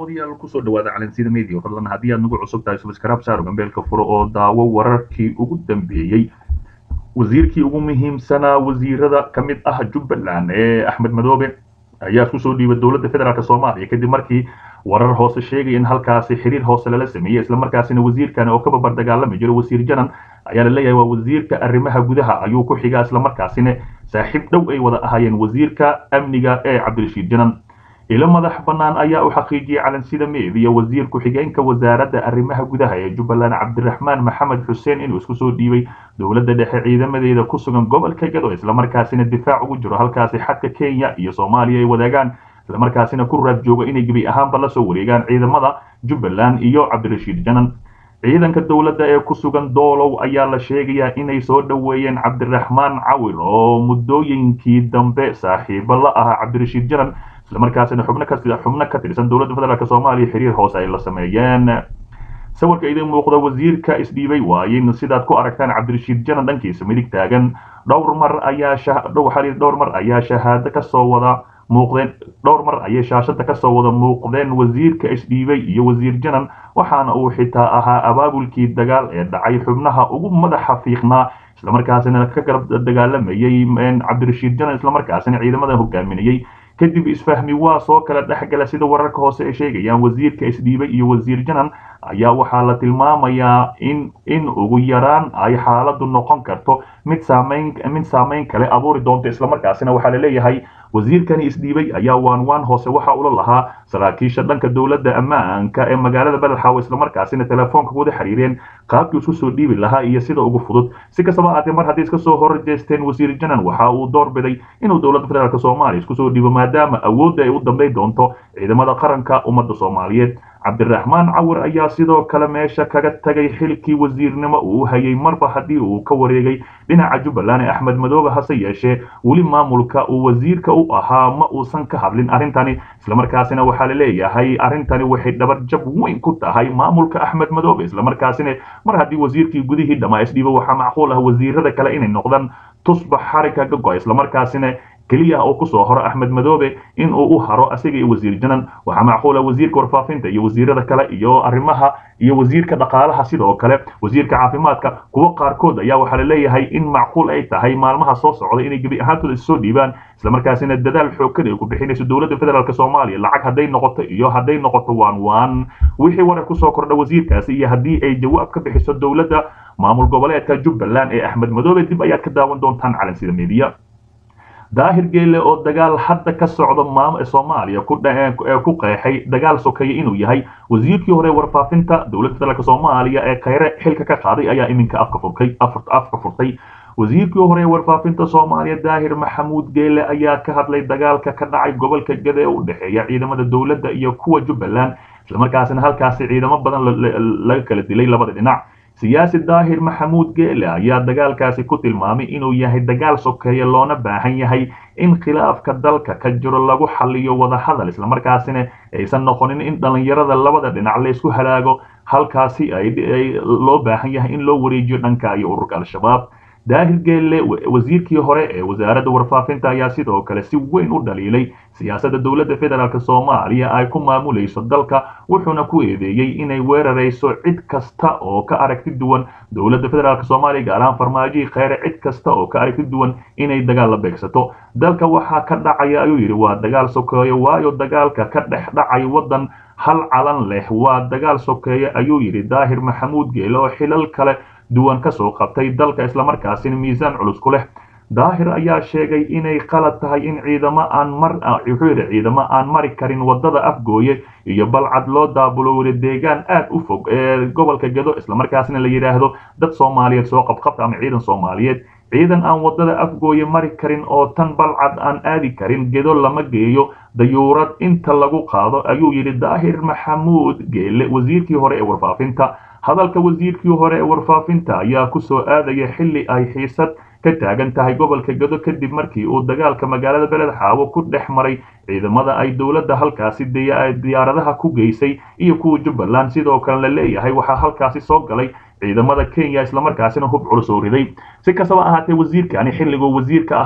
daawadayaal kusoo dhawaada calansida media fadlan haddii aad nagu cusub tahay subscribe saaro gambeelka furo oo daawo wararkii ugu dambeeyey wasiirkii ugu muhiimsanaa wasiirada ka mid ah jubbaland ee axmed madoobe ayaa kusoo dhiibay dowladda federaalk soomaaliya kadib markii warar hoose sheegaya in halkaasi xiriir hoose lala sameeyey islamarkaasina wasiirkan oo ka babar dagaalami jiro wasiir janan ayaa la leeyahay waa wasiirka arrimaha gudaha ayuu ku xigaa islamarkaasina saaxiib dhow ay wada ahaayeen wasiirka amniga ee cabdirashiid janan ilo madax bannaan ayaa u xaqiijiyey calansida meediya wasiir ku-xigeenka wasaaradda arrimaha gudaha ee jubbaland cabdiraxmaan maxamed xuseen inuu isku soo dhiibay dowladda dhexe ciidamadeeda ku sugan gobolka gado islamarkaasina difaac ugu jiro halkaasi xadka kenya iyo soomaaliya ay wadaagaan islamarkaasina ku raad jooga inay gebi ahaanba la soo wareegaan ciidamada jubbaland iyo cabdirashiid janan ciidanka dowladda ee ku sugan doolow ayaa la sheegayaa inay soo dhoweeyeen cabdiraxmaan cawir oo muddooyinkii dambe saaxiibo la ahaa cabdirashiid janan islamarkaasina xubno ka xubno ka tirsan dowladda federaalk soomaaliya xiriir hoose ay la sameeyeen sawirka idin muuqda wasiirka isdhiibay waayin sidaad ku aragtaan cabdirashiid janan dhankiisa midig taagan dhowr mar ayaa waxaa dhowr mar ayaa shahaado kasoo wada muuqdeen dhowr mar ayay shaashada kasoo wada muuqdeen wasiirka isdhiibay iyo wasiir janan waxaana uu xitaa ahaa abaabulkii dagaal ee dhacay xubnaha ugu madaxa fiiqnaa islamarkaasina ka garab dagaalamayey cabdirashiid janan islamarkaasina ciidamada hogaaminayey kadib isfahmi waa soo kala dhexgala sida wararka hoose ay sheegayaan wasiirka isdhiibay iyo wasiir janan ayaa waxaa la tilmaamayaa in in ugu yaraan ay xaaladu noqon karto mid saamayn mid saamayn kale abuuri doonto islamarkaasina waxaa la leeyahay wasiirkani isdhiibay ayaa waan waan hoose waxa ula lahaa saraakiisha dhanka dowladda ammaanka ee magaalada beledxaawo islamarkaasina telefoonka wada xiriireen qaabkii isku soo dhiibi lahaa iyo sida ugu fudud si kastaba ahaatee mar haddii iska soo horjeesteen wasiir janan waxa uu doorbiday inuu dowladda federaalk soomaaliya isku soo dhiibo maadaama awoodda ay u dambayn doonto ciidamada qaranka ummadda soomaaliyeed cabdiraxmaan cawir ayaa sidoo kale meesha kaga tagay xilkii wasiirnimo uu hayay marba haddii uu ka wareegay dhinaca jubbaland ee axmed madoobe hase yeeshee weli maamulka uu wasiirka u ahaa ma uusan ka hadlin arrintani islamarkaasina waxaa la leeyahay arrintani waxay dhabarjab weyn ku tahay maamulka axmed madoobe islamarkaasina mar haddii wasiirkii gudihii dhammaa isdhiibo waxaa macquul ah wasiirada kale inay noqdaan tusbax xarika ka go-a islamarkaasina keliya oo kusoo horo axmed madoobe in uu u haro asaga iyo wasiir janan waxaa macquula wasiirka warfaafinta iyo wasiirada kale iyo arrimaha iyo wasiirka dhaqaalaha sidoo kale wasiirka caafimaadka kuwo qaarkood ayaa waxaa la leeyahay in macquul ay tahay maalmaha soo socda inay gebi ahaantooda issoo dhiibaan islamarkaasina dadaal xooggan ay ku bixinayso dowladda federaalk soomaaliya lacag hadday noqoto iyo hadday noqoto waan waan wixii warar kusoo kordha wasiirkaasi iyo haddii ay jawaab ka bixiso dowladda maamul goboleedka jubbaland ee axmed madoobe dib ayaad ka daawan doontaan calansida media daahir geele oo dagaal hadda ka socda maam soomaaliya ku qeexay dagaal sokeeye inuu yahay wasiirkii hore warfaafinta dowladda federaalk soomaaliya ee khayre xilka ka qaaday ayaa iminka afka furtay afka furtay wasiirkii hore warfaafinta soomaaliya daahir maxamuud geele ayaa ka hadlay dagaalka ka dhacay gobolka gade ee u dhexeeya ciidamada dowladda iyo kuwa jubbaland islamarkaasina halkaasi ciidamo badan laga kala dilay labada dhinac siyaasi daahir maxamuud geele ayaa dagaalkaasi ku tilmaamay inuu yahay dagaal sokeeye loona baahan yahay in khilaafka dalka ka jiro lagu xaliyo wadahadal islamarkaasina aysan noqonin in dhallinyarada labada dhinac laysku halaago halkaasi ay loo baahan yahay in loo wareejiyo dhanka iyo ururka al-shabaab daahir geelle wasiirkii hore ee wasaaradda warfaafinta ayaa sidoo kale si weyn u dhaliilay siyaasadda dowladda federaalk soomaaliya ay ku maamulayso dalka wuxuuna ku eedeeyey inay weerarayso cid kasta oo ka aragti duwan dowladda federaalk soomaaliya gaar ahaan farmaajihii kheyre cid kasta oo ka aragti duwan inay dagaal la beegsato dalka waxaa ka dhacaya ayuu yidhi waa dagaal sokeeyo waayo dagaalka ka dhex dhacay waddan hal calan leh waa dagaal sokeeye ayuu yidhi daahir maxamuud geele oo xilal kale duwan kasoo qabtay dalka islamarkaasina miisaan culus ku leh daahir ayaa sheegay inay qalad tahay in ciidamo aan mar wuxuu yidhi ciidamo aan mari karin wadada afgooye iyo balcad loo daabulowda deegaan aad u fog ee gobolka gado islamarkaasina la yidhaahdo dad soomaaliyeed soo qabqabta ama ciidan soomaaliyeed ciidan aan wadada afgooye mari karin oo tan balcad aan aadi karin gedo lama geeyo dayuurad inta lagu qaado ayuu yidhi daahir maxamuud geele wasiirkii hore ee warfaafinta hadalka wasiirkii hore ee warfaafinta ayaa ku soo aadaya xilli ay xiisad ka taagan tahay gobolka gado kadib markii uu dagaalka magaalada beled xaawo ku dhex maray ciidamada ay dowladda halkaasi diyaaradaha ku geysay iyo kuwa jubbaland sidoo kale la leeyahay waxaa halkaasi soo galay ciidamada kenya islamarkaasina hub culus oo riday si kastaba ahaatee wasiirkani xilliguu wasiirka ahaa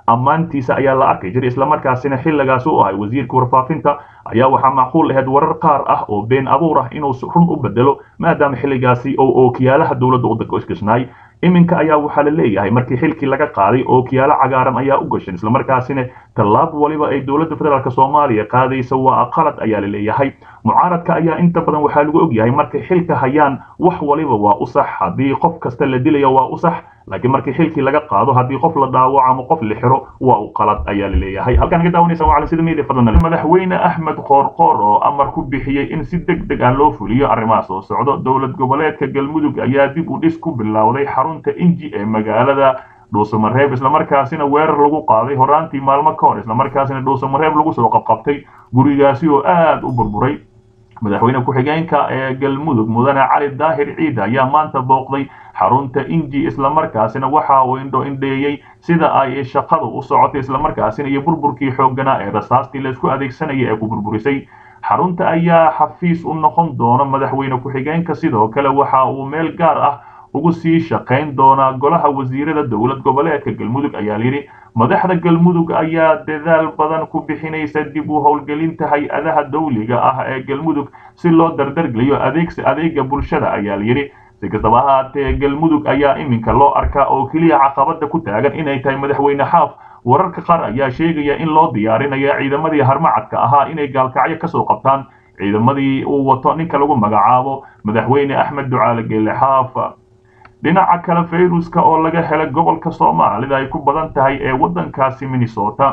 ammaantiisa ayaa la arkay jiray islamarkaasina xilligaas u ahay wasiirka warfaafinta ayaa waxaa macquul ahayd warar qaar ah oo been abuur ah inuu run u bedelo maadaama xilligaasi oo ookiyaalaha dowladda u gashnay iminka ayaa waxaa la leeyahay markii xilkii laga qaaday ookiyaalo cagaaran ayaa u gashan islamarkaasina tallaab waliba ay dowladda federaalk soomaaliya qaadaysa waa qalad ayaa la leeyahay mucaaradka ayaa inta badan waxaa lagu ogyahay markay xilka hayaan wax waliba waa u sax haddii qof kasta la dilayo waa u sax laakiin markii xilkii laga qaado haddii qof la dhaawaco ama qof la xiro waa u qalad ayaa la leeyahay halkaan ka daawanaysa waa cala sida media fadlan madaxweyne axmed qoorqoor oo amar ku bixiyey in si deg deg ah loo fuliyo arrimaha soo socdo dowlad goboleedka galmudug ayaa dib u dhis ku bilowday xarunta inji ee magaalada dhuusamareeb islamarkaasina weerar lagu qaaday horaantii maalmo ka hor islamarkaasina dhuusamareeb lagu soo qabqabtay gurigaasi oo aad u burburay madaxweyne ku-xigeenka ee galmudug mudane cali daahir ciid ayaa maanta booqday xarunta inji islamarkaasina waxa uu indho indheeyey sida ay shaqadu u socotay islamarkaasina iyo burburkii xoogganaa ee rasaastii laysku adeegsanaya ee ku burburisay xarunta ayaa xafiis u noqon doona madaxweyne ku-xigeenka sidoo kale waxa uu meel gaar ah ugu sii shaqayn doonaa golaha wasiirada dowlad goboleedka galmudug ayaa layidhi madaxda galmudug ayaa dadaal badan ku bixinaysa dib u howlgelinta hay-adaha dawliga ah ee galmudug si loo dardargeliyo adeegsi adeega bulshada ayaa layidhi si kastaba ahaatee galmudug ayaa iminka loo arkaa oo keliya caqabada ku taagan inay tahay madaxweyne xaaf wararka qaar ayaa sheegaya in loo diyaarinayo ciidamadii harmacadka ahaa inay gaalkacyo kasoo qabtaan ciidamadii uu wato ninka lagu magacaabo madaxweyne axmed ducaale geele xaaf dhinaca kale fayruska oo laga helay gobolka soomaalida ay ku badan tahay ee waddankaasi minnesota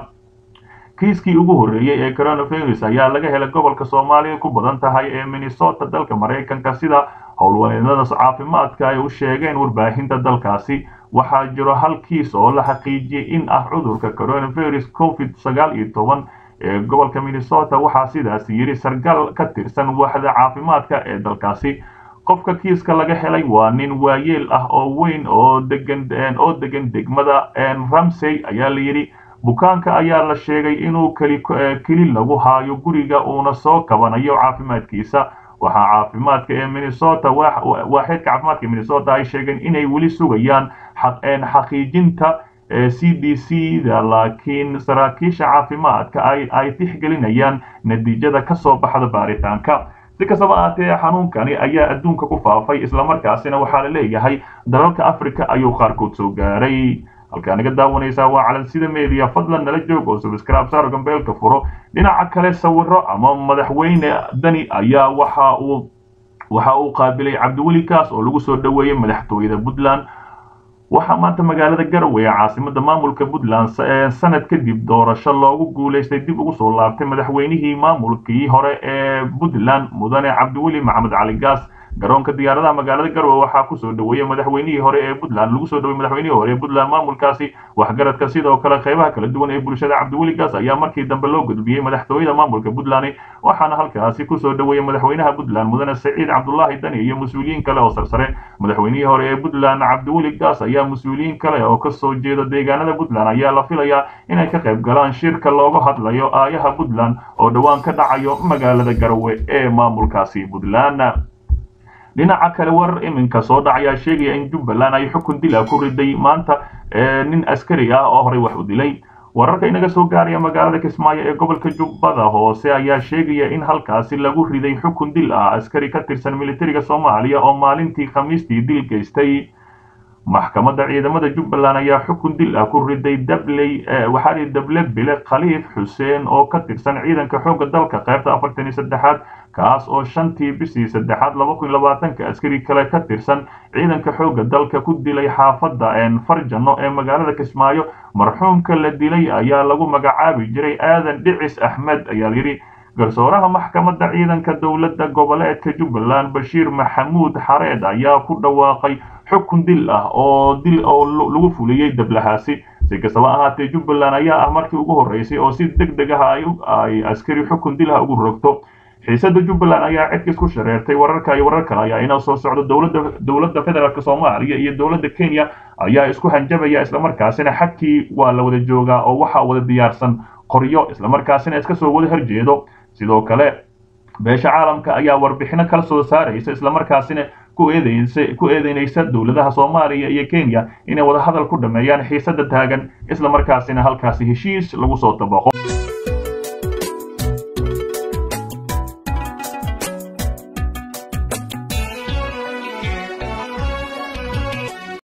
kiiskii ugu horreeyey ee coronavirus ayaa laga helay gobolka soomaalida ku badan tahay ee minnesota dalka maraykanka sida howlwaneedada caafimaadka ay u sheegeen warbaahinta dalkaasi waxaa jiro hal kiis oo la xaqiijiyey in ah cudurka coronavirus covid sagaal iyo toban ee gobolka minnesota waxaa sidaas yidhi sargal ka tirsan waaxda caafimaadka ee dalkaasi qofka kiiska laga helay waa nin waayeel ah oo weyn oo degan oo degan degmada ramsey ayaa la yidhi bukaanka ayaa la sheegay inuu keli keli lagu haayo guriga uuna soo kabanayo caafimaadkiisa waxaa caafimaadka ee minnesota waaxeedka caafimaadka minnesota ay sheegeen inay weli sugayaan xaqiijinta c d c da laakiin saraakiisha caafimaadka ay tixgelinayaan natiijada ka soo baxda baaritaanka si kastaba ahaatee xanuunkani ayaa adduunka ku faafay islamarkaasina waxaa la leeyahay dalalka africa ayuu qaarkood soo gaaray halkaa naga daawanaysaa waa calan sida media fadlan nala joog oo subscribe saar gambeelka furo dhinaca kale sawiro ama madaxweyne dani ayaa waxa uu waxa uu qaabilay cabdiweli kaas oo lagu soo dhoweeyey madaxtooyada puntland waxaa maanta magaalada garowe ee caasimada maamulka puntland sanad kadib doorasho loogu guulaystay dib ugu soo laabtay madaxweynihii maamulkii hore ee puntland mudane cabdiweli maxamed cali gaas garoonka diyaaradaha magaalada garowe waxaa kusoo dhoweeyey madaxweynihii hore ee puntland lagu soo dhowey madaxweynihii hore ee puntland maamulkaasi waxgaradka sidoo kale qaybaha kala duwan ee bulshada cabdiweli gaas ayaa markii dambe loo gudbiyey madaxtooyada maamulka puntland waxaana halkaasi kusoo dhoweeyey madaxweynaha puntland mudane saciid cabdulaahi dani iyo mas-uuliyiin kale oo sarsare madaxweynihii hore ee puntland cabdiweli gaas ayaa mas-uuliyiin kale oo kasoo jeeda deegaanada puntland ayaa la filayaa inay ka qayb galaan shirka looga hadlayo aayaha puntland oo dhowaan ka dhacayo magaalada garowe ee maamulkaasi puntland dhinaca kale warar iminka soo dhacayaa sheegaya in jubbaland ay xukun dila ku riday maanta nin askari ah oo horey wax u dilay wararka inaga soo gaaraya magaalada kismaayo ee gobolka jubbada hoose ayaa sheegaya in halkaasi lagu riday xukun dil ah askari ka tirsan militariga soomaaliya oo maalintii khamiistii dil geystay maxkamadda ciidamada jubbaland ayaa xukun dil ah ku riday dabley waxaa lihi dable bile khaliif xuseen oo ka tirsan ciidanka xoogga dalka qaybta afartan iyo saddexaad kaas oo shantii bishii saddexaad laba kun labaatanka askari kale ka tirsan ciidanka xoogga dalka ku dilay xaafadda farjano ee magaalada kismaayo marxuumka la dilay ayaa lagu magacaabi jiray aadan dhicis axmed ayaa layidhi garsooraha maxkamadda ciidanka dowladda goboleedka jubbaland bashiir maxamuud xareed ayaa ku dhawaaqay xukun dil ah oo dil oo lagu fuliyey dablahaasi si kastaba ahaatee jubbaland ayaa ah markii ugu horreysay oo si deg deg ah ay askari xukun dil ah ugu rogto xiisada jubbaland ayaa cidkiis ku shareertay wararka iyo warar kale ayaa inoo soo socdo dowladda dowladda federaalk soomaaliya iyo dowladda kenya ayaa isku hanjabaya islamarkaasina xadkii waa la wada joogaa oo waxaa wada diyaarsan qoryo islamarkaasina iska soo wada horjeedo sidoo kale beesha caalamka ayaa warbixino kala soo saaraysa islamarkaasina ku eedeynaysa dowladaha soomaaliya iyo kenya inay wadahadal ku dhameeyaan xiisada taagan islamarkaasina halkaasi heshiis lagu soo dabaqo